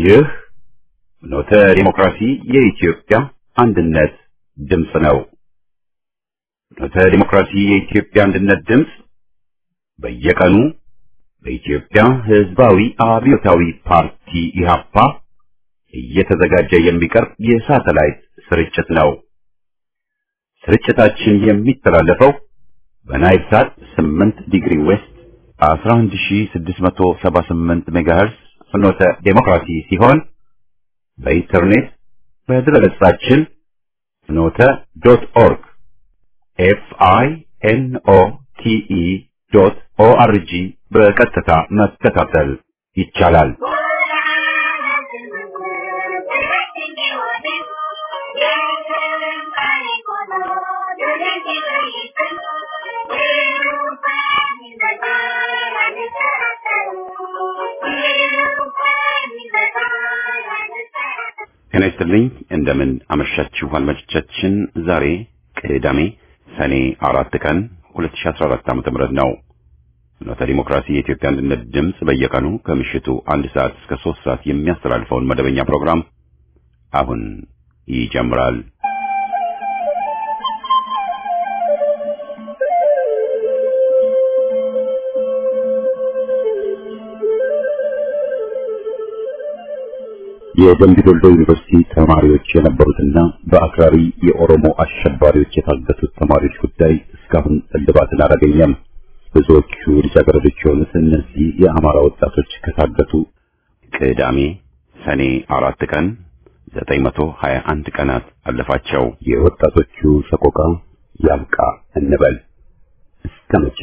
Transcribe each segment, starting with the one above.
ይህ ኖተ ዲሞክራሲ የኢትዮጵያ አንድነት ድምፅ ነው። ኖተ ዲሞክራሲ የኢትዮጵያ አንድነት ድምፅ በየቀኑ በኢትዮጵያ ሕዝባዊ አብዮታዊ ፓርቲ ኢህአፓ እየተዘጋጀ የሚቀርብ የሳተላይት ስርጭት ነው። ስርጭታችን የሚተላለፈው በናይል ሳት 8 ዲግሪ ዌስት 11678 ሜጋሄርስ ፍኖተ ዴሞክራሲ ሲሆን በኢንተርኔት በድረገጻችን ፍኖተ ዶት ኦርግ ኤፍ አይ ኤን ኦ ቲ ኢ ዶት ኦ አር ጂ በቀጥታ መከታተል ይቻላል። ጤና ይስጥልኝ። እንደምን አመሻችሁ አድማጮቻችን። ዛሬ ቅዳሜ ሰኔ አራት ቀን 2014 ዓ.ም ነው። ፍኖተ ዲሞክራሲ የኢትዮጵያ አንድነት ድምፅ በየቀኑ ከምሽቱ አንድ ሰዓት እስከ ሶስት ሰዓት የሚያስተላልፈውን መደበኛ ፕሮግራም አሁን ይጀምራል። የደምቢ ዶልዶ ዩኒቨርሲቲ ተማሪዎች የነበሩትና በአክራሪ የኦሮሞ አሸባሪዎች የታገቱት ተማሪዎች ጉዳይ እስካሁን እልባትን አላገኘም። ብዙዎቹ ልጃገረዶች የሆኑት እነዚህ የአማራ ወጣቶች ከታገቱ ቅዳሜ ሰኔ አራት ቀን 921 ቀናት አለፋቸው። የወጣቶቹ ሰቆቃ ያብቃ እንበል እስከ መቼ?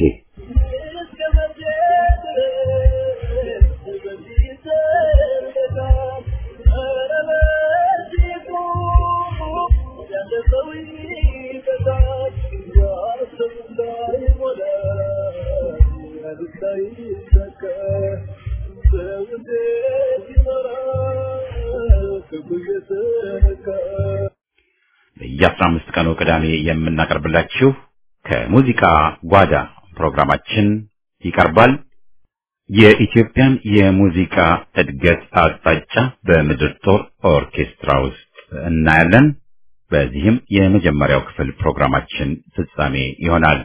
በየአስራ አምስት ቀኑ ቅዳሜ የምናቀርብላችሁ ከሙዚቃ ጓዳ ፕሮግራማችን ይቀርባል። የኢትዮጵያን የሙዚቃ እድገት አቅጣጫ በምድር ጦር ኦርኬስትራ ውስጥ እናያለን። በዚህም የመጀመሪያው ክፍል ፕሮግራማችን ፍጻሜ ይሆናል።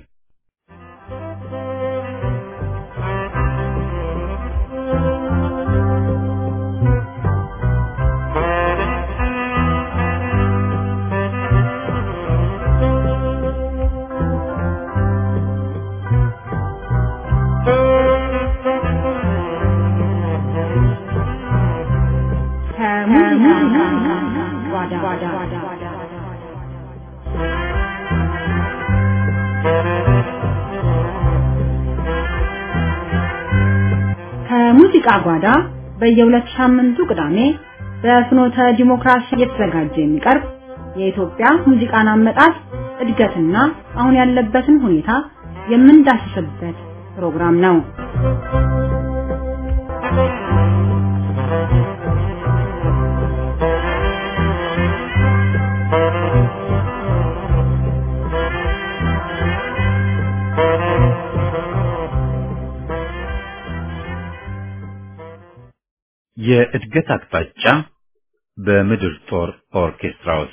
ከሙዚቃ ጓዳ በየሁለት ሳምንቱ ቅዳሜ በፍኖተ ዲሞክራሲ እየተዘጋጀ የሚቀርብ የኢትዮጵያ ሙዚቃን አመጣጥ እድገትና አሁን ያለበትን ሁኔታ የምንዳስስበት ፕሮግራም ነው። የእድገት አቅጣጫ በምድር ጦር ኦርኬስትራ ውስጥ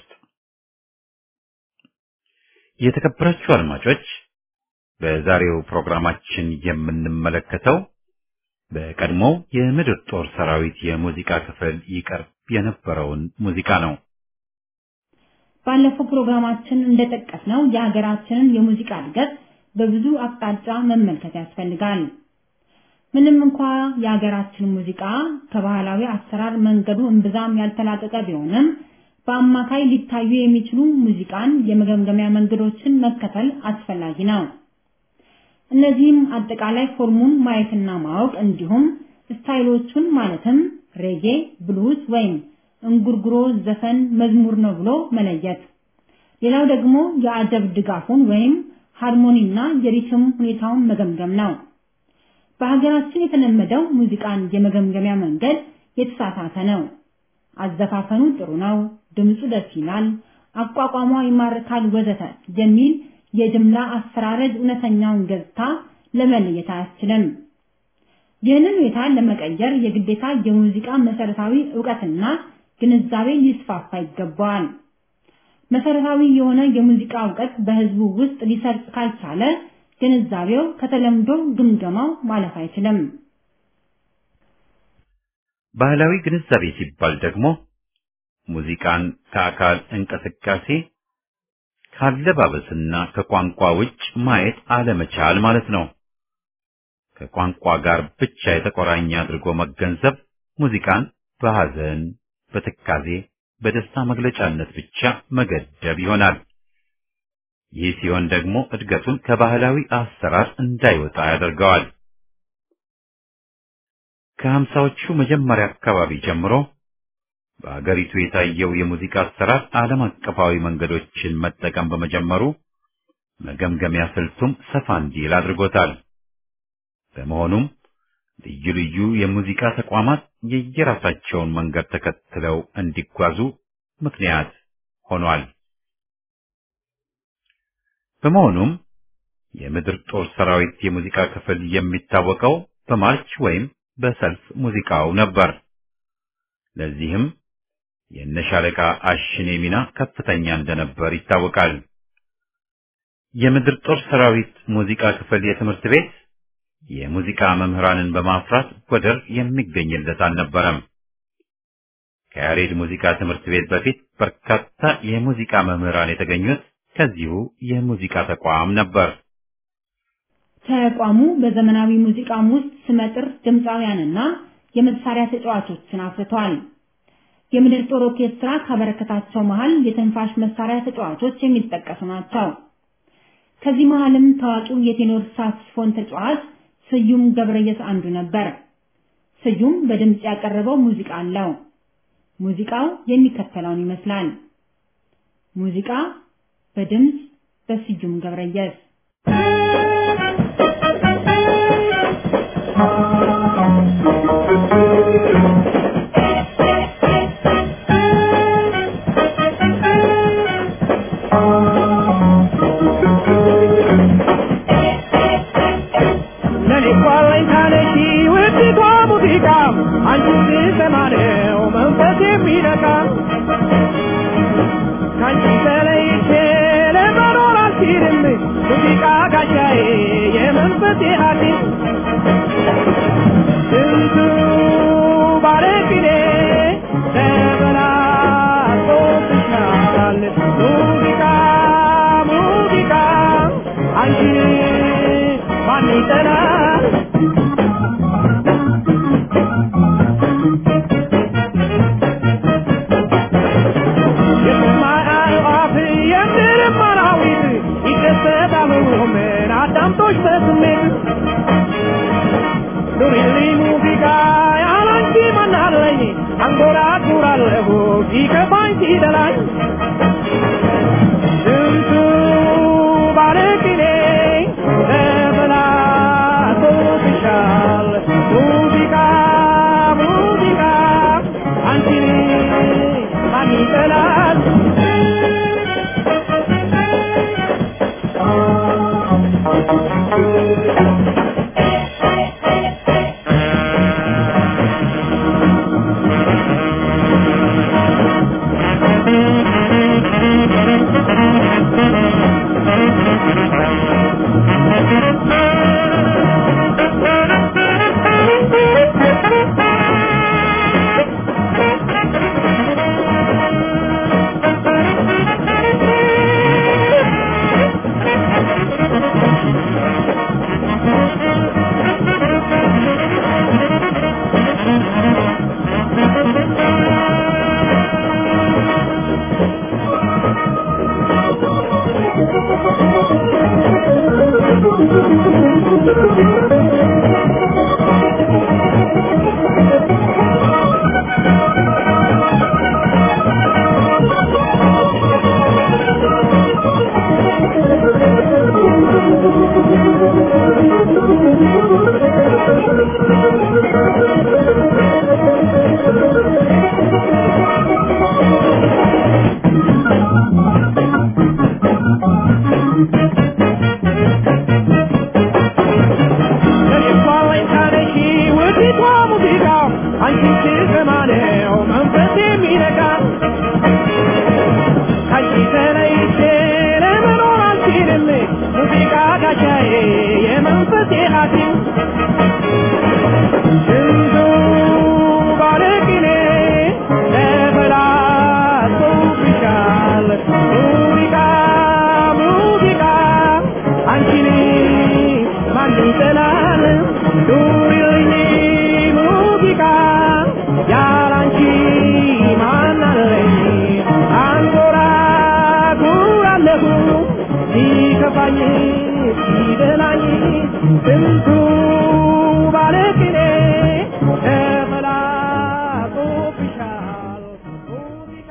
የተከበራችሁ አድማጮች፣ በዛሬው ፕሮግራማችን የምንመለከተው በቀድሞው የምድር ጦር ሰራዊት የሙዚቃ ክፍል ይቀርብ የነበረውን ሙዚቃ ነው። ባለፈው ፕሮግራማችን እንደጠቀስነው የሀገራችንን የሙዚቃ እድገት በብዙ አቅጣጫ መመልከት ያስፈልጋል። ምንም እንኳ የሀገራችን ሙዚቃ ከባህላዊ አሰራር መንገዱ እምብዛም ያልተላቀቀ ቢሆንም በአማካይ ሊታዩ የሚችሉ ሙዚቃን የመገምገሚያ መንገዶችን መከተል አስፈላጊ ነው። እነዚህም አጠቃላይ ፎርሙን ማየትና ማወቅ እንዲሁም ስታይሎቹን ማለትም ሬጌ፣ ብሉዝ ወይም እንጉርጉሮ ዘፈን መዝሙር ነው ብሎ መለየት። ሌላው ደግሞ የአጀብ ድጋፉን ወይም ሃርሞኒና የሪትም ሁኔታውን መገምገም ነው። በሀገራችን የተለመደው ሙዚቃን የመገምገሚያ መንገድ የተሳሳተ ነው። አዘፋፈኑ ጥሩ ነው፣ ድምፁ ደስ ይላል፣ አቋቋሟ ይማርካል፣ ወዘተ የሚል የጅምላ አፈራረድ እውነተኛውን ገጽታ ለመለየት አያስችልም። ይህንን ሁኔታ ለመቀየር የግዴታ የሙዚቃ መሰረታዊ ዕውቀትና ግንዛቤ ሊስፋፋ ይገባዋል። መሰረታዊ የሆነ የሙዚቃ ዕውቀት በህዝቡ ውስጥ ሊሰርጽ ካልቻለ ግንዛቤው ከተለምዶ ግምገማው ማለፍ አይችልም። ባህላዊ ግንዛቤ ሲባል ደግሞ ሙዚቃን ከአካል እንቅስቃሴ ካለባበስና ከቋንቋ ውጭ ማየት አለመቻል ማለት ነው። ከቋንቋ ጋር ብቻ የተቆራኘ አድርጎ መገንዘብ ሙዚቃን በሐዘን፣ በትካዜ፣ በደስታ መግለጫነት ብቻ መገደብ ይሆናል። ይህ ሲሆን ደግሞ እድገቱን ከባህላዊ አሰራር እንዳይወጣ ያደርገዋል። ከሀምሳዎቹ መጀመሪያ አካባቢ ጀምሮ በአገሪቱ የታየው የሙዚቃ አሰራር ዓለም አቀፋዊ መንገዶችን መጠቀም በመጀመሩ መገምገሚያ ስልቱም ሰፋ እንዲል አድርጎታል። በመሆኑም ልዩ ልዩ የሙዚቃ ተቋማት የየራሳቸውን መንገድ ተከትለው እንዲጓዙ ምክንያት ሆኗል። በመሆኑም የምድር ጦር ሰራዊት የሙዚቃ ክፍል የሚታወቀው በማርች ወይም በሰልፍ ሙዚቃው ነበር። ለዚህም የነሻለቃ አሽኔ ሚና ከፍተኛ እንደነበር ይታወቃል። የምድር ጦር ሰራዊት ሙዚቃ ክፍል የትምህርት ቤት የሙዚቃ መምህራንን በማፍራት ወደር የሚገኝለት አልነበረም። ከያሬድ ሙዚቃ ትምህርት ቤት በፊት በርካታ የሙዚቃ መምህራን የተገኙት ከዚሁ የሙዚቃ ተቋም ነበር። ተቋሙ በዘመናዊ ሙዚቃም ውስጥ ስመጥር ድምፃውያንና የመሳሪያ ተጫዋቾችን አፍርቷል። የምድር ጦር ኦርኬስትራ ካበረከታቸው መሃል የትንፋሽ መሳሪያ ተጫዋቾች የሚጠቀሱ ናቸው። ከዚህ መሃልም ታዋቂው የቴኖር ሳክስፎን ተጫዋች ስዩም ገብረየስ አንዱ ነበር። ስዩም በድምጽ ያቀረበው ሙዚቃ አለው። ሙዚቃው የሚከተለውን ይመስላል። ሙዚቃ በድምጽ በስዩም ገብረየስ አንቺን ስሰማ ነው መንፈስ የሚነካ ካንቺ ተለይቼ ለመኖር አልችልም ሙዚቃ ጋሻዬ የመንፈሴ ሐኪም ስንቱ ባለቅኔ ተበላሽቶብሻል ሙዚቃ ሙዚቃ አንቺን ማን ይጠላል ኑሪልኝ ሙዚቃ ያላንቺ ማን አለኝ አንጎራጉራለሁ ሲከፋኝ ሲደላኝ ስንቱ ባለቅኔ ተበላሽቶብሻል ሙዚቃ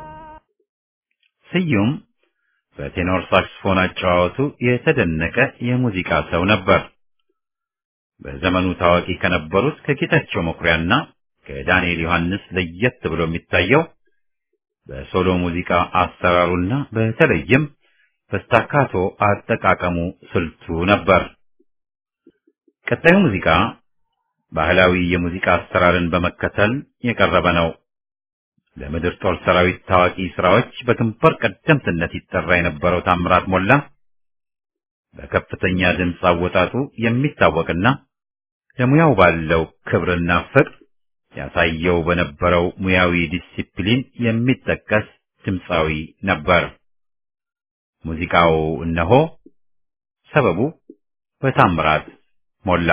ስዩም በቴኖር ሳክስፎን አጨዋወቱ የተደነቀ የሙዚቃ ሰው ነበር። በዘመኑ ታዋቂ ከነበሩት ከጌታቸው መኩሪያና ከዳንኤል ዮሐንስ ለየት ብሎ የሚታየው በሶሎ ሙዚቃ አሰራሩና በተለይም በስታካቶ አጠቃቀሙ ስልቱ ነበር። ቀጣዩ ሙዚቃ ባህላዊ የሙዚቃ አሰራርን በመከተል የቀረበ ነው። ለምድር ጦር ሰራዊት ታዋቂ ስራዎች በግንባር ቀደምትነት ይጠራ የነበረው ታምራት ሞላ በከፍተኛ ድምፅ አወጣጡ የሚታወቅና ለሙያው ባለው ክብርና ፍቅር ያሳየው በነበረው ሙያዊ ዲሲፕሊን የሚጠቀስ ድምፃዊ ነበር። ሙዚቃው እነሆ ሰበቡ በታምራት ሞላ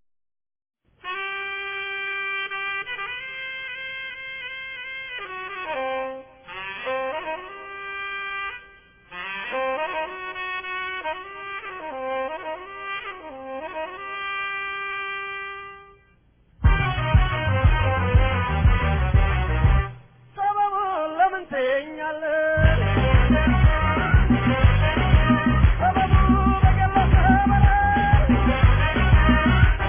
ሰበቡን ለምን ትይኛለሽ? ሰበቡ በገለጸ በላይ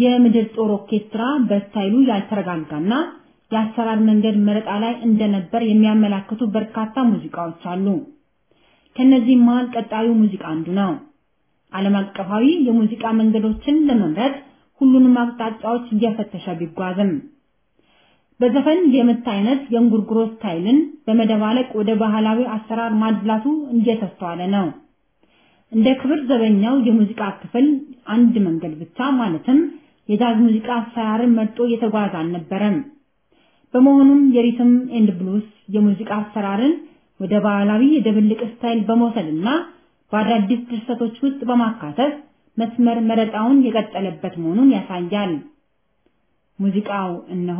የምድር ጦር ኦርኬስትራ በስታይሉ ያልተረጋጋና የአሰራር መንገድ መረጣ ላይ እንደነበር የሚያመላክቱ በርካታ ሙዚቃዎች አሉ። ከነዚህ መሃል ቀጣዩ ሙዚቃ አንዱ ነው። ዓለም አቀፋዊ የሙዚቃ መንገዶችን ለመምረጥ ሁሉንም አቅጣጫዎች እየፈተሸ ቢጓዝም በዘፈን የምት አይነት የእንጉርጉሮ ስታይልን በመደባለቅ ወደ ባህላዊ አሰራር ማድላቱ እየተስተዋለ ነው። እንደ ክብር ዘበኛው የሙዚቃ ክፍል አንድ መንገድ ብቻ ማለትም የጃዝ ሙዚቃ አሰራርን መርጦ እየተጓዘ አልነበረም። በመሆኑም የሪትም ኤንድ ብሉስ የሙዚቃ አሰራርን ወደ ባህላዊ የድብልቅ ስታይል በመውሰድና በአዳዲስ ድርሰቶች ውስጥ በማካተት መስመር መረጣውን የቀጠለበት መሆኑን ያሳያል። ሙዚቃው እነሆ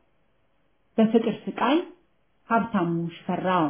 በፍቅር ስቃይ ሀብታሙ ሽፈራው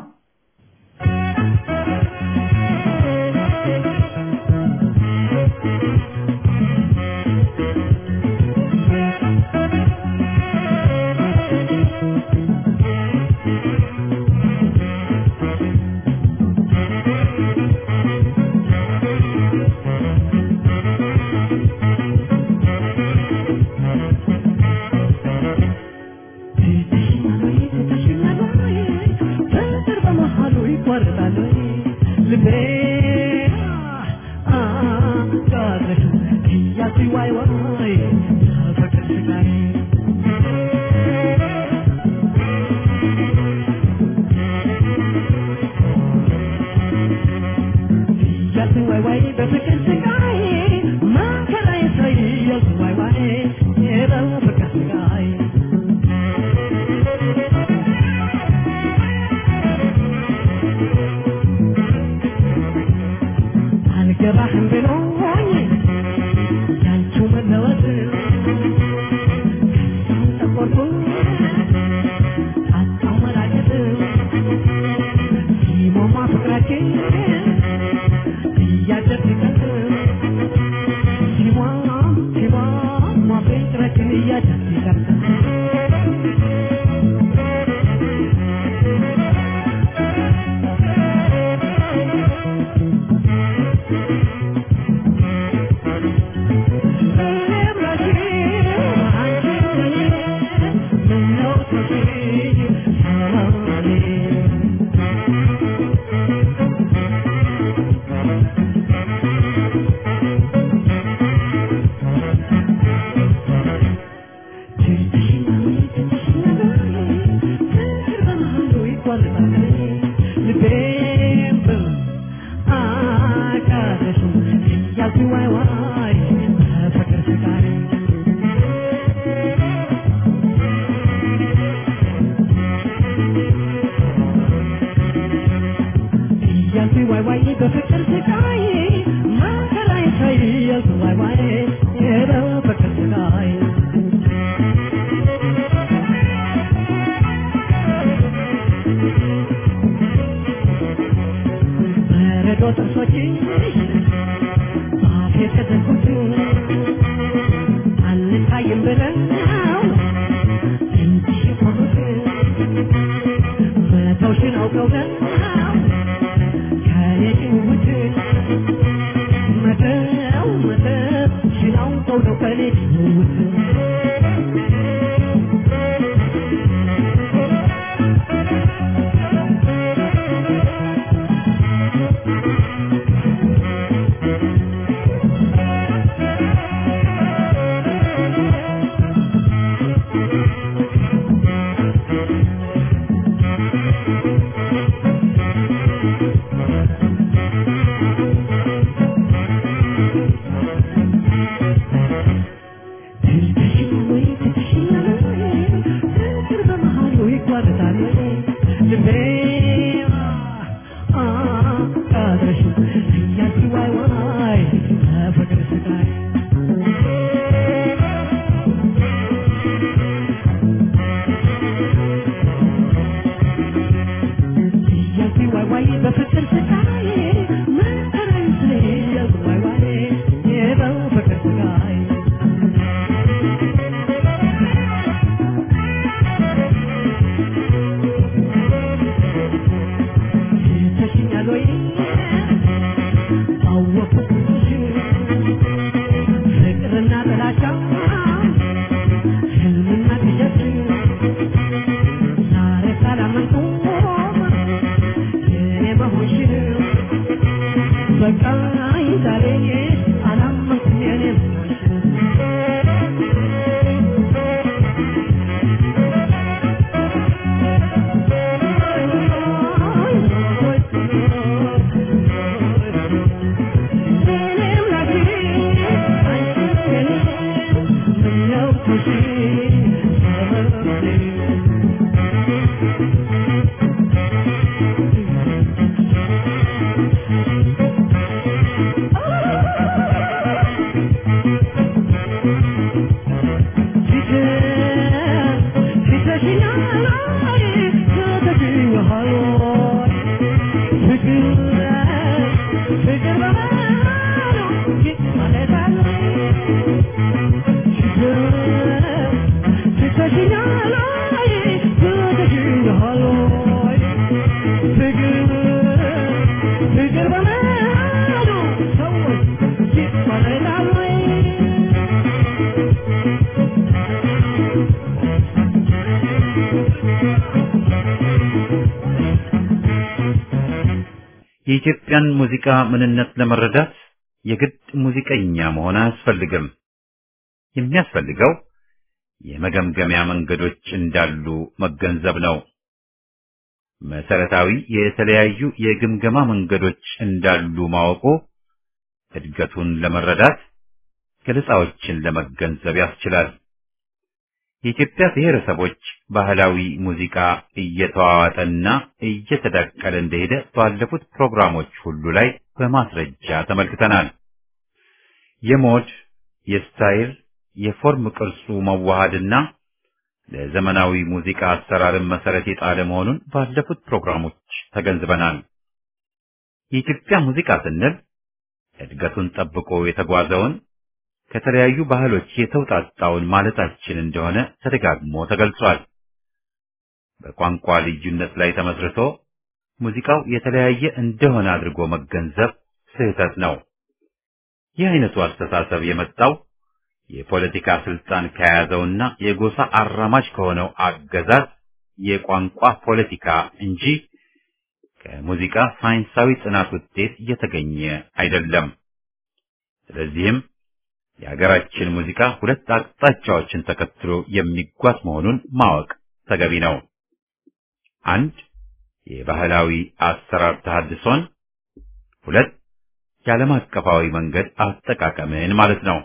Thank you. በቃኝ ዛሬ አላመንኩም የኔም የኢትዮጵያን ሙዚቃ ምንነት ለመረዳት የግድ ሙዚቀኛ መሆን አያስፈልግም። የሚያስፈልገው የመገምገሚያ መንገዶች እንዳሉ መገንዘብ ነው። መሰረታዊ የተለያዩ የግምገማ መንገዶች እንዳሉ ማወቁ እድገቱን ለመረዳት ገለጻዎችን ለመገንዘብ ያስችላል። የኢትዮጵያ ብሔረሰቦች ባህላዊ ሙዚቃ እየተዋዋጠና እየተዳቀለ እንደሄደ ባለፉት ፕሮግራሞች ሁሉ ላይ በማስረጃ ተመልክተናል። የሞድ፣ የስታይል፣ የፎርም ቅርጹ መዋሃድና ለዘመናዊ ሙዚቃ አሰራርን መሰረት የጣለ መሆኑን ባለፉት ፕሮግራሞች ተገንዝበናል። የኢትዮጵያ ሙዚቃ ስንል እድገቱን ጠብቆ የተጓዘውን ከተለያዩ ባህሎች የተውጣጣውን ማለታችን እንደሆነ ተደጋግሞ ተገልጿል። በቋንቋ ልዩነት ላይ ተመስርቶ ሙዚቃው የተለያየ እንደሆነ አድርጎ መገንዘብ ስህተት ነው። ይህ አይነቱ አስተሳሰብ የመጣው የፖለቲካ ስልጣን ከያዘውና የጎሳ አራማጅ ከሆነው አገዛዝ የቋንቋ ፖለቲካ እንጂ ከሙዚቃ ሳይንሳዊ ጥናት ውጤት የተገኘ አይደለም። ስለዚህም የሀገራችን ሙዚቃ ሁለት አቅጣጫዎችን ተከትሎ የሚጓዝ መሆኑን ማወቅ ተገቢ ነው። አንድ የባህላዊ አሰራር ተሐድሶን፣ ሁለት የዓለም አቀፋዊ መንገድ አጠቃቀምን ማለት ነው።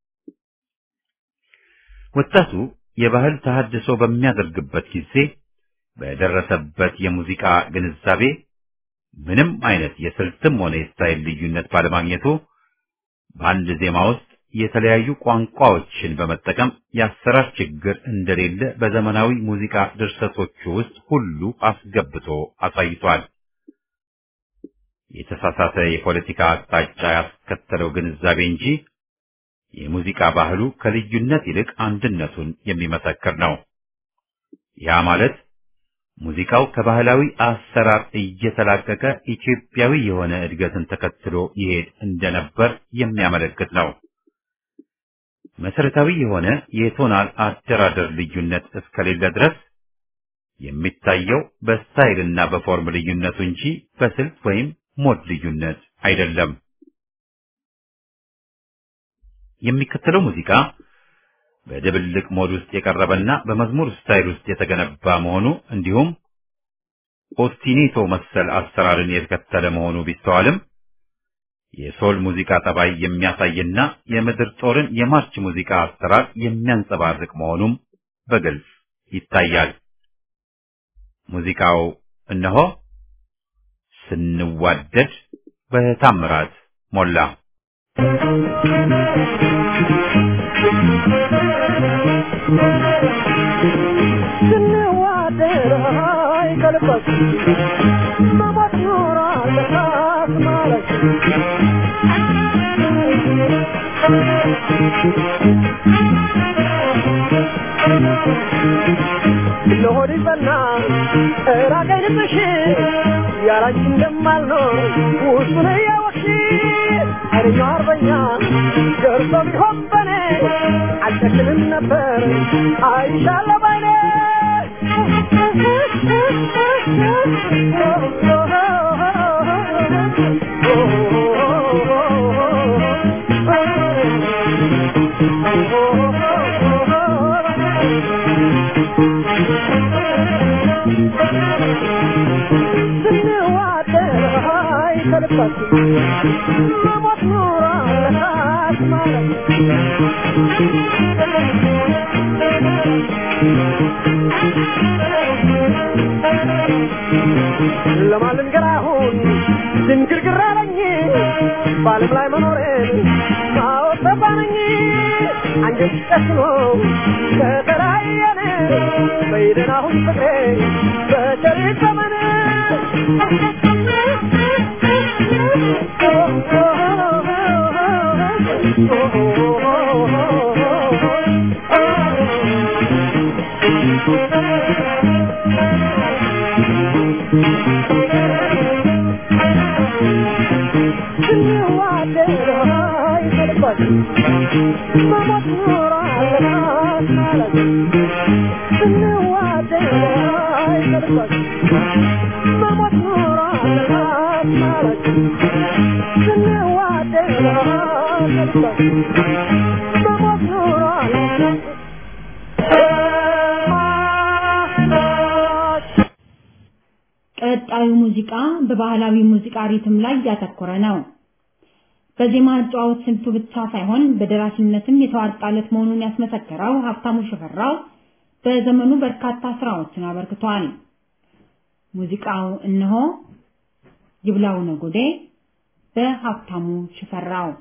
ወጣቱ የባህል ተሐድሶ በሚያደርግበት ጊዜ በደረሰበት የሙዚቃ ግንዛቤ ምንም አይነት የስልትም ሆነ የስታይል ልዩነት ባለማግኘቱ በአንድ ዜማ ውስጥ የተለያዩ ቋንቋዎችን በመጠቀም የአሰራር ችግር እንደሌለ በዘመናዊ ሙዚቃ ድርሰቶቹ ውስጥ ሁሉ አስገብቶ አሳይቷል። የተሳሳተ የፖለቲካ አቅጣጫ ያስከተለው ግንዛቤ እንጂ የሙዚቃ ባህሉ ከልዩነት ይልቅ አንድነቱን የሚመሰክር ነው። ያ ማለት ሙዚቃው ከባህላዊ አሰራር እየተላቀቀ ኢትዮጵያዊ የሆነ እድገትን ተከትሎ ይሄድ እንደነበር የሚያመለክት ነው። መሰረታዊ የሆነ የቶናል አደራደር ልዩነት እስከሌለ ድረስ የሚታየው በስታይልና በፎርም ልዩነቱ እንጂ በስልት ወይም ሞድ ልዩነት አይደለም። የሚከተለው ሙዚቃ በድብልቅ ሞድ ውስጥ የቀረበና በመዝሙር ስታይል ውስጥ የተገነባ መሆኑ እንዲሁም ኦስቲኔቶ መሰል አሰራርን የተከተለ መሆኑ ቢስተዋልም የሶል ሙዚቃ ጠባይ የሚያሳይና የምድር ጦርን የማርች ሙዚቃ አሰራር የሚያንጸባርቅ መሆኑም በግልጽ ይታያል። ሙዚቃው እነሆ ስንዋደድ በታምራት ሞላ። ስንዋደድ አይቀልባችሁ መሞት ኖሯል ለካስ ማለት ለሆድ ይበና ራቀኝ ልብሽ ያላንቺ እንደማልኖር ውስጡን እያወቅሽ ኃይለኛው አርበኛ ገርቶ ቢሆን በኔ አልጨክንም ነበር አይሻለ ባይኔ Oh ስንዋደድ አይ ከልባችን መሞት ኖራለች ማለት ለማልንገር አሁን ድንግርግር አለኝ በዓለም ላይ መኖሬን ማወቅ ጠፋነኝ አንጀት ጨክኖ ከተለያየን በይደን አሁን ፍቅሬ በቸሪት ዘመን ስንዋደድ አይ ከልባችን መሞት ኖራለች ማለት ስንዋደድ አይ ከልባችን መሞት ኖራለች ማለት ስንዋደድ አይ ከልባችን መሞት ኖራለች ቀጣዩ ሙዚቃ በባህላዊ ሙዚቃ ሪትም ላይ ያተኮረ ነው። በዜማ አጨዋወት ስልቱ ብቻ ሳይሆን በደራሲነትም የተዋጣለት መሆኑን ያስመሰከረው ሀብታሙ ሽፈራው በዘመኑ በርካታ ስራዎችን አበርክቷል። ሙዚቃው እነሆ ይብላው ነጎዴ በሀብታሙ ሽፈራው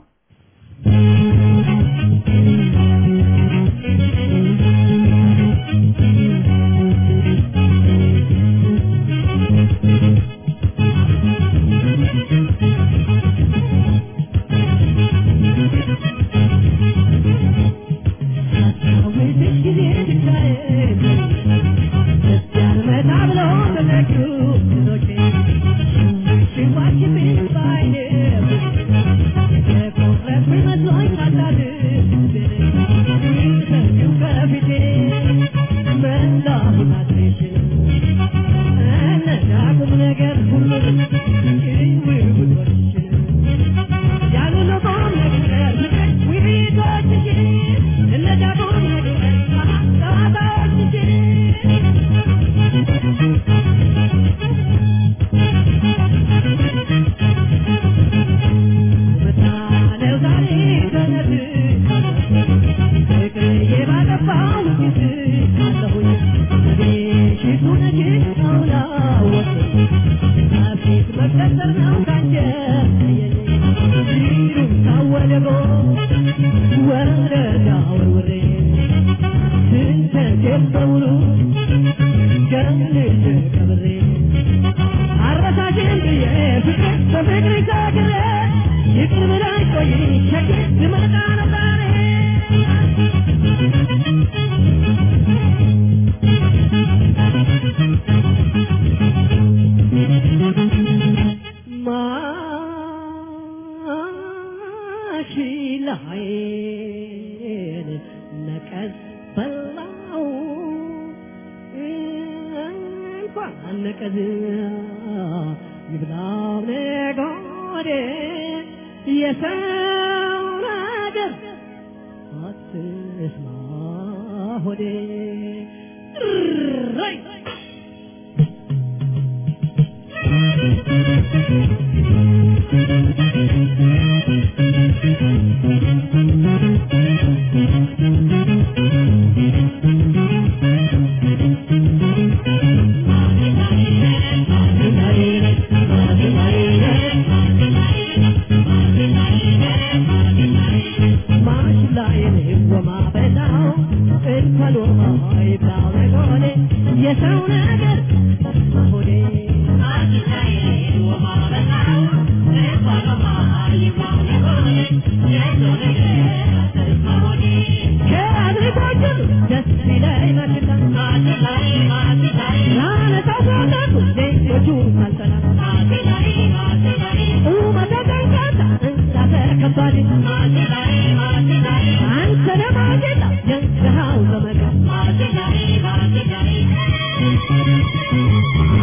Thank you.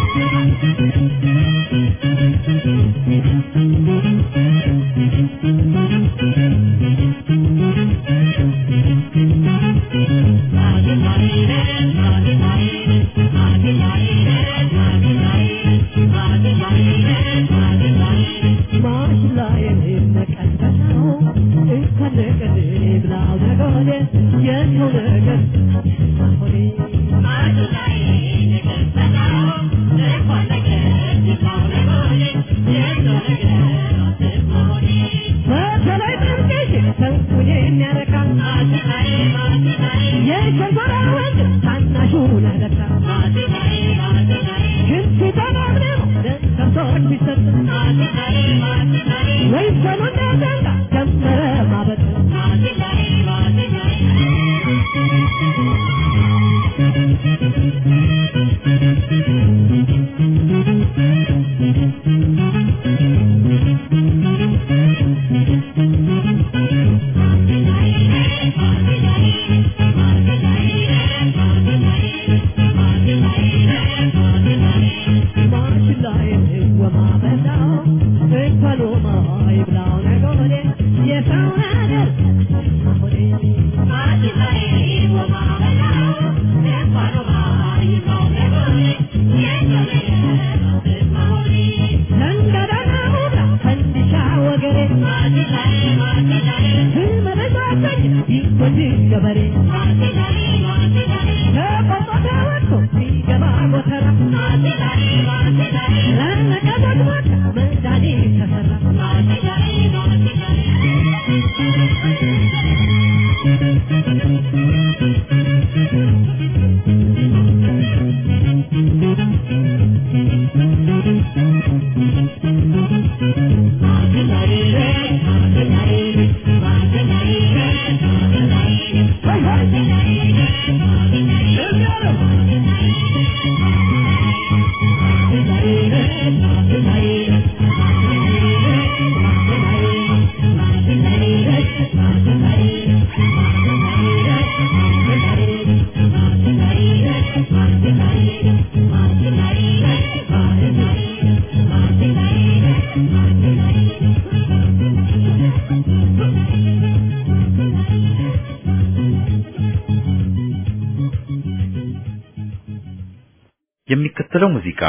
የሚከተለው ሙዚቃ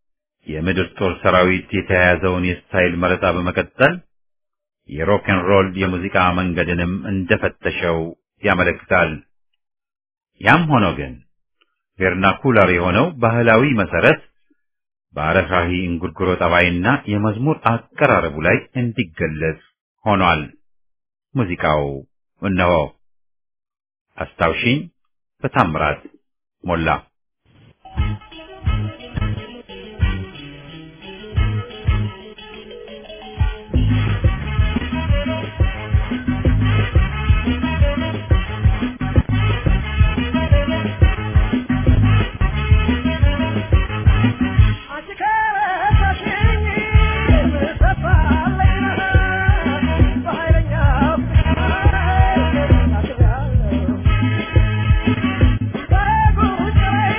የምድር ጦር ሰራዊት የተያያዘውን የስታይል መረጣ በመቀጠል የሮክ ኤንድ ሮል የሙዚቃ መንገድንም እንደፈተሸው ያመለክታል። ያም ሆኖ ግን ቬርናኩላር የሆነው ባህላዊ መሰረት በአረፋዊ እንጉርጉሮ ጠባይና የመዝሙር አቀራረቡ ላይ እንዲገለጽ ሆኗል። ሙዚቃው እነሆ አስታውሺኝ በታምራት ሞላ Thank you.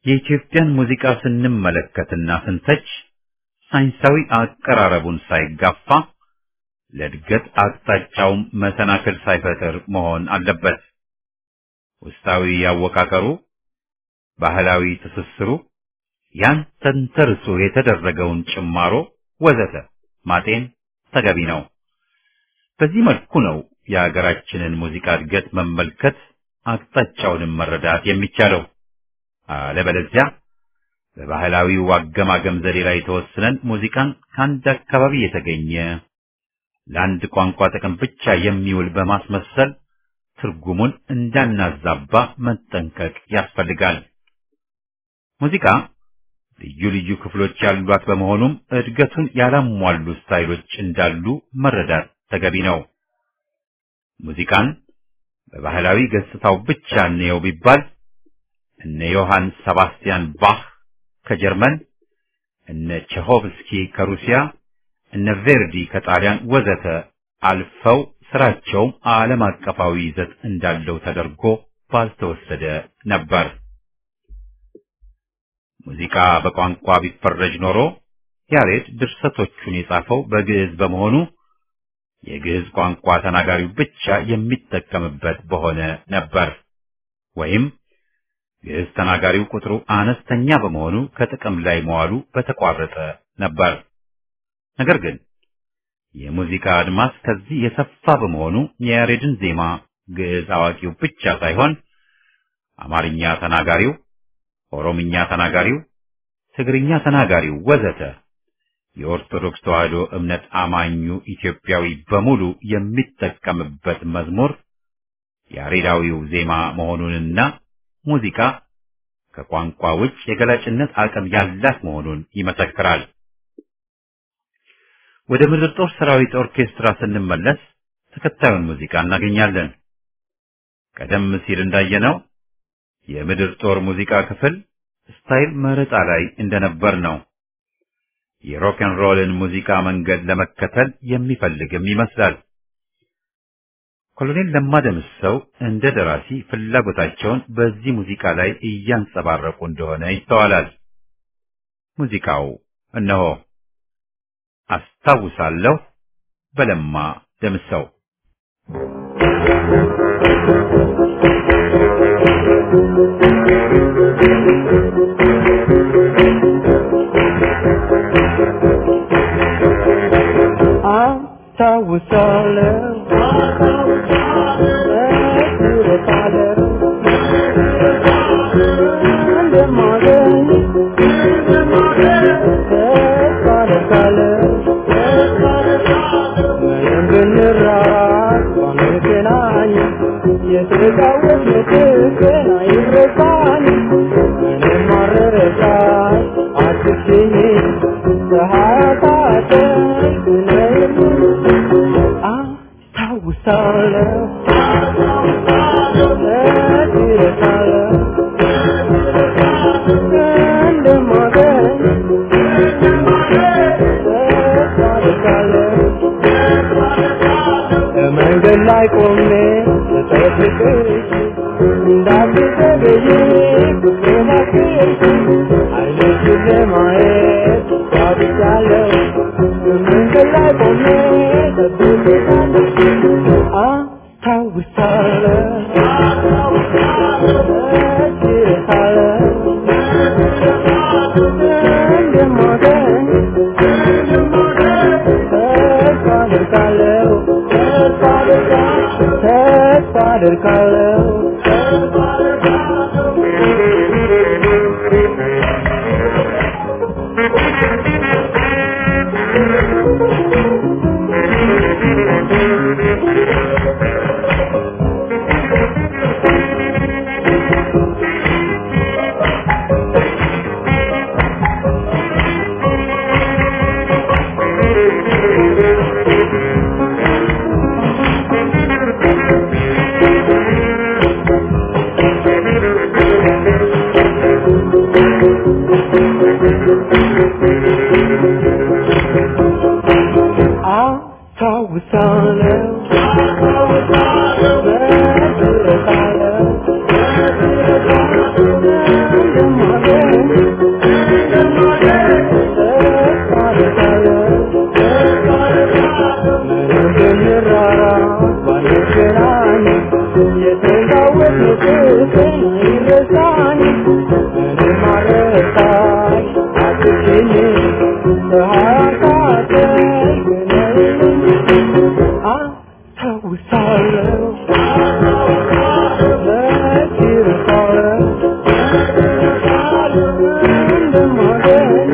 የኢትዮጵያን ሙዚቃ ስንመለከትና ስንተች ሳይንሳዊ አቀራረቡን ሳይጋፋ ለእድገት አቅጣጫውም መሰናክል ሳይፈጥር መሆን አለበት። ውስጣዊ አወቃቀሩ፣ ባህላዊ ትስስሩ፣ ያን ተንተርሶ የተደረገውን ጭማሮ ወዘተ ማጤን ተገቢ ነው። በዚህ መልኩ ነው የሀገራችንን ሙዚቃ እድገት መመልከት አቅጣጫውንም መረዳት የሚቻለው። አለበለዚያ በባህላዊው አገማገም ዘዴ ላይ ተወስነን ሙዚቃን ከአንድ አካባቢ የተገኘ ለአንድ ቋንቋ ጥቅም ብቻ የሚውል በማስመሰል ትርጉሙን እንዳናዛባ መጠንቀቅ ያስፈልጋል። ሙዚቃ ልዩ ልዩ ክፍሎች ያሏት በመሆኑም እድገቱን ያላሟሉ ስታይሎች እንዳሉ መረዳት ተገቢ ነው። ሙዚቃን በባህላዊ ገጽታው ብቻ እንየው ቢባል እነ ዮሐን ሰባስቲያን ባህ ከጀርመን፣ እነ ቼሆቭስኪ ከሩሲያ፣ እነ ቬርዲ ከጣሊያን ወዘተ አልፈው ስራቸውም ዓለም አቀፋዊ ይዘት እንዳለው ተደርጎ ባልተወሰደ ነበር። ሙዚቃ በቋንቋ ቢፈረጅ ኖሮ ያሬድ ድርሰቶቹን የጻፈው በግዕዝ በመሆኑ የግዕዝ ቋንቋ ተናጋሪው ብቻ የሚጠቀምበት በሆነ ነበር። ወይም ግዕዝ ተናጋሪው ቁጥሩ አነስተኛ በመሆኑ ከጥቅም ላይ መዋሉ በተቋረጠ ነበር። ነገር ግን የሙዚቃ አድማስ ከዚህ የሰፋ በመሆኑ የያሬድን ዜማ ግዕዝ አዋቂው ብቻ ሳይሆን አማርኛ ተናጋሪው፣ ኦሮምኛ ተናጋሪው፣ ትግርኛ ተናጋሪው ወዘተ የኦርቶዶክስ ተዋሕዶ እምነት አማኙ ኢትዮጵያዊ በሙሉ የሚጠቀምበት መዝሙር ያሬዳዊው ዜማ መሆኑንና ሙዚቃ ከቋንቋ ውጭ የገላጭነት አቅም ያላት መሆኑን ይመሰክራል። ወደ ምድር ጦር ሰራዊት ኦርኬስትራ ስንመለስ ተከታዩን ሙዚቃ እናገኛለን። ቀደም ሲል እንዳየነው የምድር ጦር ሙዚቃ ክፍል ስታይል መረጣ ላይ እንደነበር ነው። የሮክን ሮልን ሙዚቃ መንገድ ለመከተል የሚፈልግም ይመስላል። ኮሎኔል ለማ ደምሰው እንደ ደራሲ ፍላጎታቸውን በዚህ ሙዚቃ ላይ እያንጸባረቁ እንደሆነ ይስተዋላል። ሙዚቃው እነሆ አስታውሳለሁ በለማ ደምሰው አስታውሳለሁ መንገድ ላይ ቆሜ ስጠብቅሽ እንዳትዘገይ ብትናፍቅሽ አይኖችሽን ለማየት ጓጉቻለሁ መንገድ ላይ ቆሜ ስጠብቅሻለሁ አስታውሳለሁ እንደማገኝ ተስፋ አደርጋለሁ ተስፋ አደርጋለሁ አስታውሳለሁ በትዝታለሁ እንደማገኝ ረሳኝ እኔም አልረሳሽ አትሽኝ በሐሳብሽ ግነኝ አስታውሳለሁ መች እረሳለሁ እንደማገኝ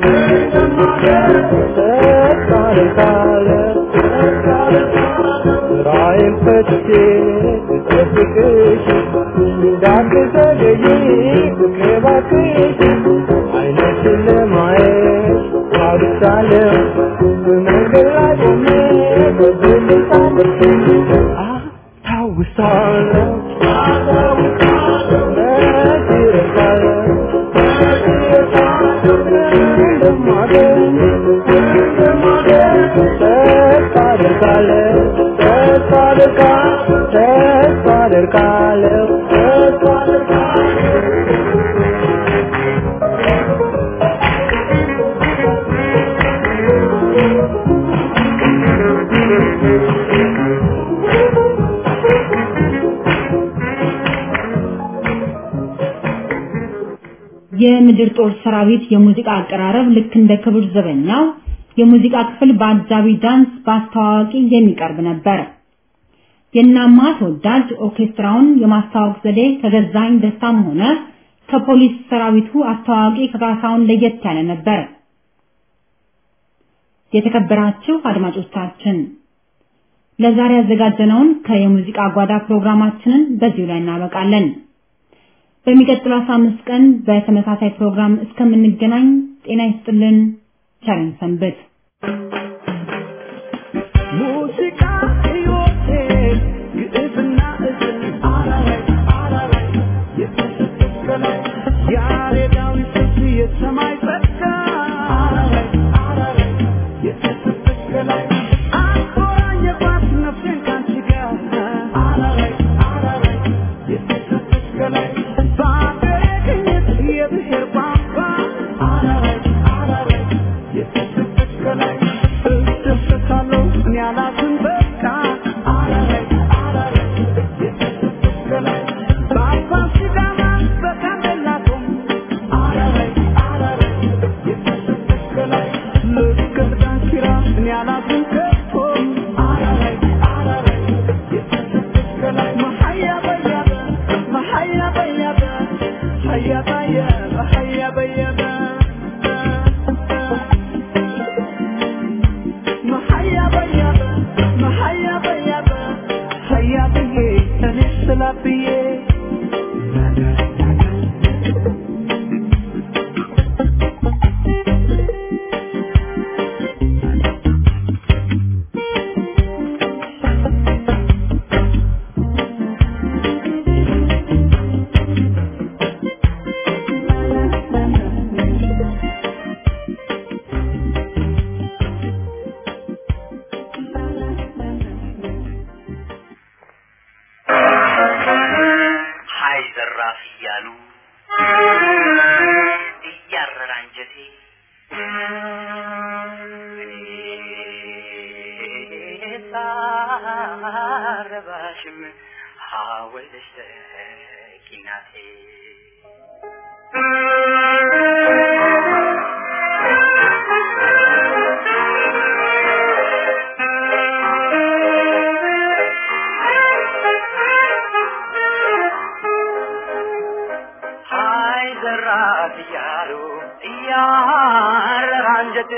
ተስፋ አደርጋለሁ ስራዬን ፈትቼ ስጠብቅሽ እንዳትዘገይ ፍቅሬ እባክሽ ዓይንሽን ለማየት ጓጉቻለሁ በመንገድ ላይ ቆሜ በብልጭ አስታውሳለሁ መች እረሳለሁ እንደማገኝ ተስፋ አደርጋለሁ ተስፋ አደርጋለሁ ተስፋ አደርጋለሁ ተስፋ አደርጋለሁ የምድር ጦር ሰራዊት የሙዚቃ አቀራረብ ልክ እንደ ክብር ዘበኛው የሙዚቃ ክፍል በአጃቢ ዳንስ በአስተዋዋቂ የሚቀርብ ነበር። የናማ ተወዳጅ ኦርኬስትራውን የማስተዋወቅ ዘዴ ከገዛኝ ደስታም ሆነ ከፖሊስ ሰራዊቱ አስተዋዋቂ ከካሳውን ለየት ያለ ነበር። የተከበራችሁ አድማጮቻችን ለዛሬ ያዘጋጀነውን ከየሙዚቃ ጓዳ ፕሮግራማችንን በዚሁ ላይ እናበቃለን። በሚቀጥለው 15 ቀን በተመሳሳይ ፕሮግራም እስከምንገናኝ ጤና ይስጥልን። ቸርን ሰንብት። ሙዚቃ ሕይወቴ ግዕዝና እዝል አራራይ አራራይ የተሰቀለ ያሬዳዊ ስልት የሰማይ ጸጋ አራራይ አራራይ የተሰቀለ አቆራኘባት ነፍሴን ካንቺ ጋር አራራይ አራራይ የተሰቀለ በአገሬ ቅኝት የብሔር ቋንቋ አራራይ አራራይ የተሰቀለ እደሰታለሁ እኔ አላዝን በቃ አራራይ አራራይ የተሰቀለ በአባ ሲዳማ በጋምቤላ ቶም አራራይ አራራይ የተሰቀለ ልክ ዳንኪራ እኔ አላዝን ከቶ አራራይ አራራይ የተሰቀለ መሀያ በያበ መሀያ በያበ ሀያ በያበ ሀያ በያበ መሀያ በያበ መሀያ በያበ ሀያ ብዬ እኔ ስላ ብዬ ሀይ ዘራፍ እያሉ እያረረ አንጀቴ ሳረባሽም ሀወልሽ ተቂናቴ ሀይ ዘራፍ እያሉ እያረረ አንጀቴ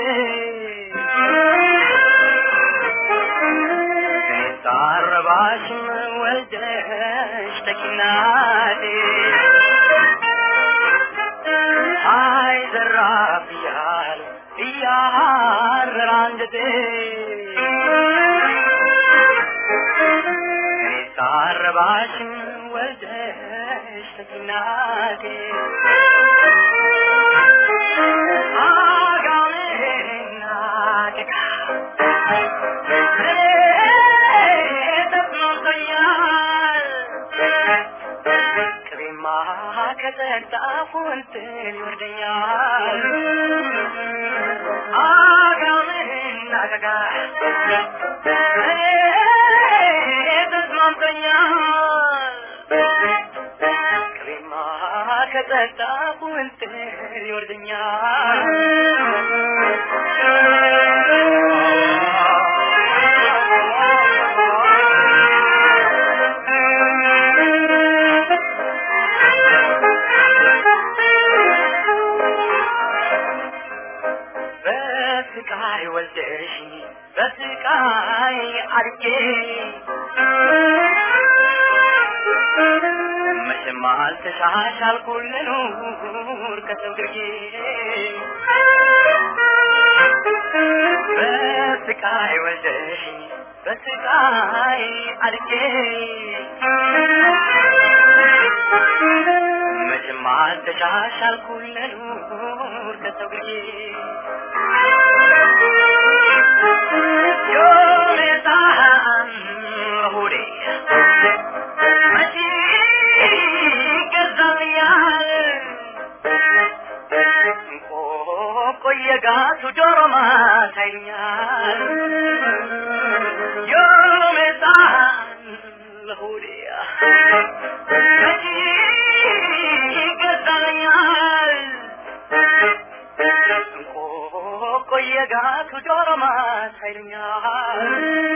ሳረባሽም ወልደሽ ተኪናቴ ሀይ ዘራፍ እያሉ እያረረ አንጀቴ ሳረባሽም ወልደሽ ተኪናቴ አጋሜና ደጋ ተስማምቶኛል ቅቤማ ከጠጣፉ እንትን ይወርደኛል አጋሜና ደጋ ተስማምቶኛል ቅቤማ ከጠጣሁ እንትን ይወርደኛል በስቃይ ወልደሽ በስቃይ አድጌ መቼም አልተሻሻልኩ ልኑር ከሰው ግርጌ በስቃይ ወልደሽ በስቃይ አድጌ መቼም አልተሻሻልኩ ልኑር ከሰው ግርጌ ዮሜታን ሆዴ መቼ ይገዛልኛል ቆየጋቱ ዶሮ ማታ ይሉኛል ዮሜታን ሆዴ መቼ ይገዛልኛል ቆየጋቱ ዶሮ ማታ ይሉኛል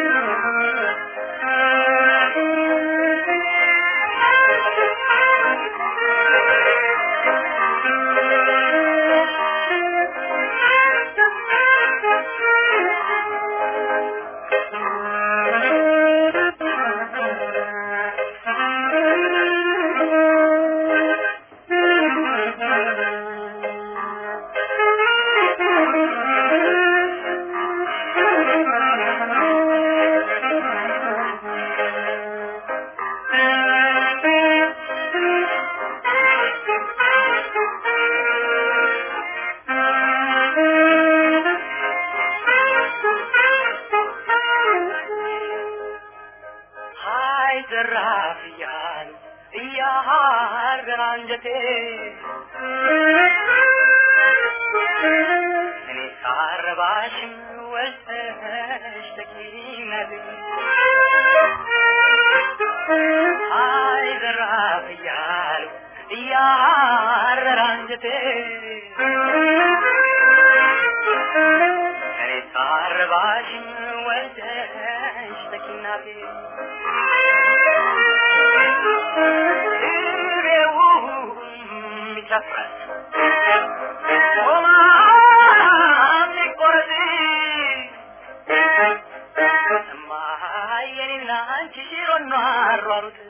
ሀይ ዘራፍ እያሉ እያሃረን አንጀቴ እኔ ሳረባሽም ወልተሽ ተኪነቴ ሀይ ዘራፍ እያሉ እያሃረን አንጀቴ እኔ ሳረባሽም ወልተሽ ተኪናቴ ይጨፍራል ቆማም ይቆረጥ እማዬንና አንቺ ሽሮና አሯሩት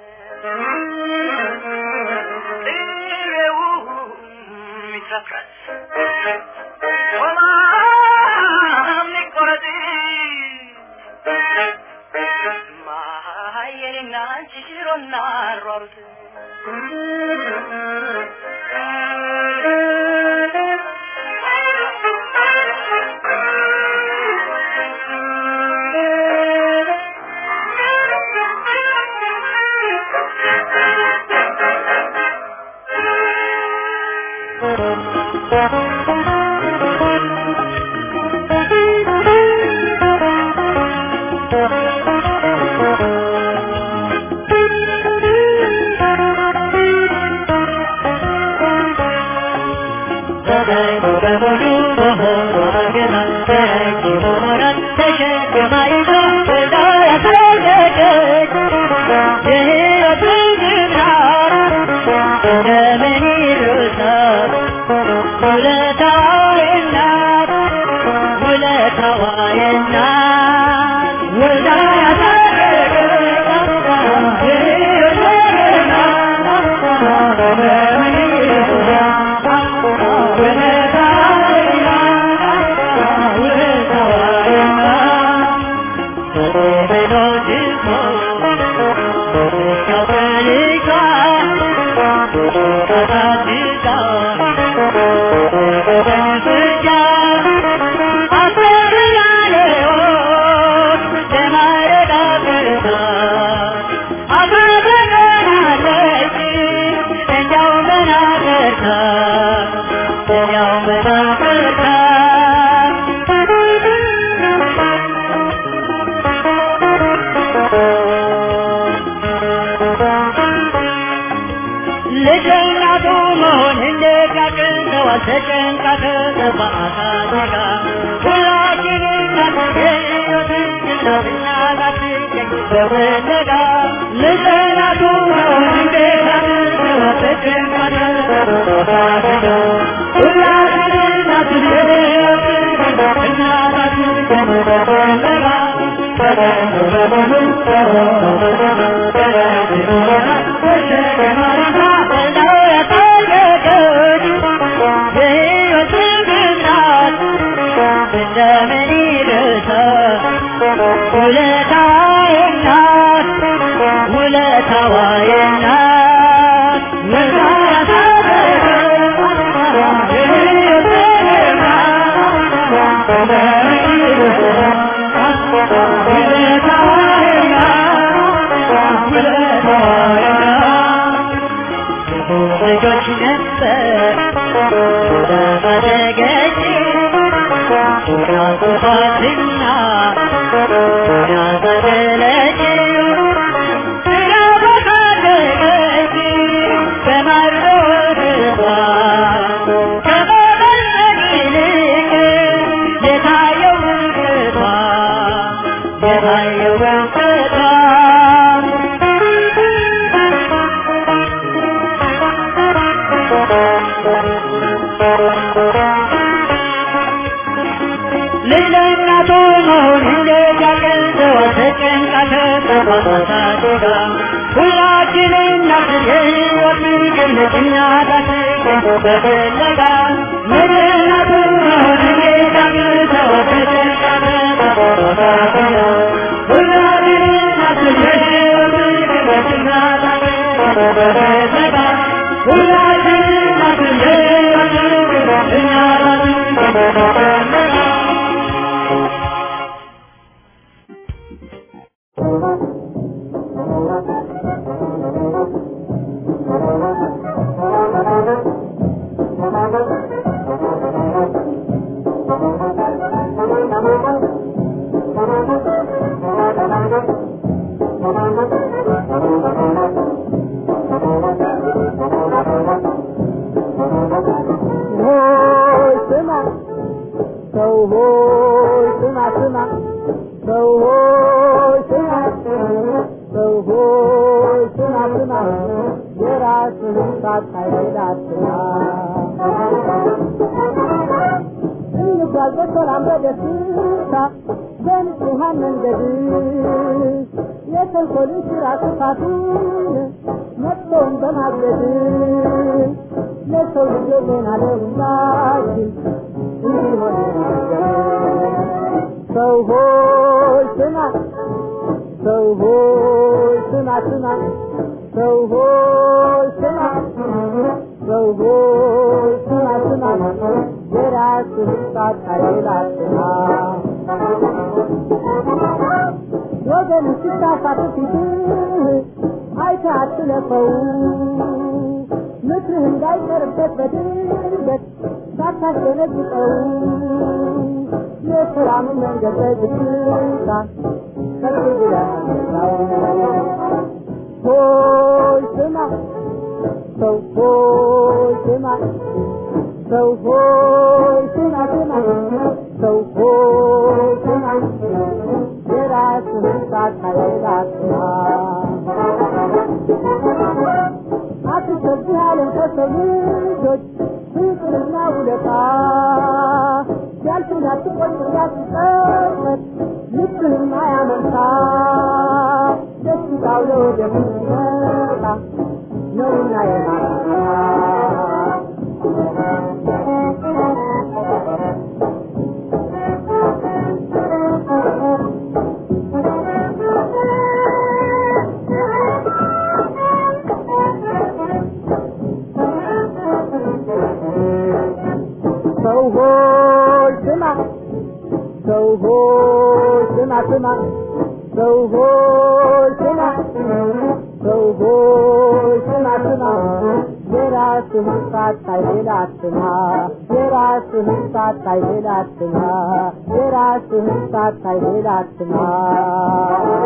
ጥሬው ይጨፍራል ቆማም ይቆረጥ እማዬንና አንቺ ሽሮና አሯሩት ልጅ እናቱ መሆን እንዴት ያቅተዋል ተጨንቃ ተጠባ አሳድጋ ሁላችን እናት የሕይወትን እናትና ላትገኝ በፍለጋ ልጅ እናቱ መሆን እንዴት ያቅተዋል ተጨንቃ ተጠባ አሳድጋ ሁላችን እናት የሕይወትን እናትና ላትገኝ በፍለጋ ልጆች ነበር ተፈለገች ያቁፋትና ያዘለች ስራ በፈለገች በማሮርባ ከመመለክ ይልቅ የታየው ውቅቷ የታየው ውቅቷ ልጅ ለእናቱ መሆን እንዴት ያቅተዋል ተጨንቃ ተጠባሳድጋ ሁላችን እናት የሕይወት ምግብ ነች እናታችን በፍለጋ ልጅ ለእናቱ መሆን እንዴት ያቅተዋል ተጨንቃ ተጠባሳድጋ ሁላችን እናት የሕይወት ምግብ ነች እናታችን በፍለጋ ሁላችን እናት የሕይወት ምግብ ነች እናታችን በፍለጋ ሆይ ስማ ሰው ሆይ ስማ ስማ ሰው ሆይ ስማ ሰው ሆይ ስማ ስማ የራስህን ሳታይል አትማ እንጓዝ በሰላም በደስታ በንጹሐን መንገድ የተንኮልን ስራ ክፋቱን መጥፎውን በማገድ ለሰው ልጅ ዜና ለሁላችን እንዲሆን ሰው ሆይ ስማ ሰው ሆይ ስማ ስማ ሰው ሆይ ስማ ሰው ሆይ ስማ ስማ የራስህን ሳታይል አትማ ወገን ስታሳት ፊትህ አይተህ አትለፈው ምክርህ እንዳይቀርበት በድንገት ሳታስደነግጠው የሰላምን መንገድ በዝግታ ከፍ ብለህ አስረዳው። ሆይ ስማ ሰው ሆይ ስማ ሰው ሆይ ስማ ስማ ሰው ሆይ ስማ የራስህን ሳታይል አትማ አትሰብህ ዓለም ከሰው ልጆች ፍቅርና ውለታ ሲያልፍን አትቆጭ እንዳትጸጸት ልብህም አያመንታ ደስታው ለወደፊት ይመጣ ነውና የማታ ሰው ሆይ ስማ ሰው ሆይ ስማ ስማ ሰው ሆይ ስማ ሰው ሆይ ስማ ስማ የራስህን ሳታይ ሌላ አትማ የራስህን ሳታይ ሌላ አትማ የራስህን ሳታይ ሌላ አትማ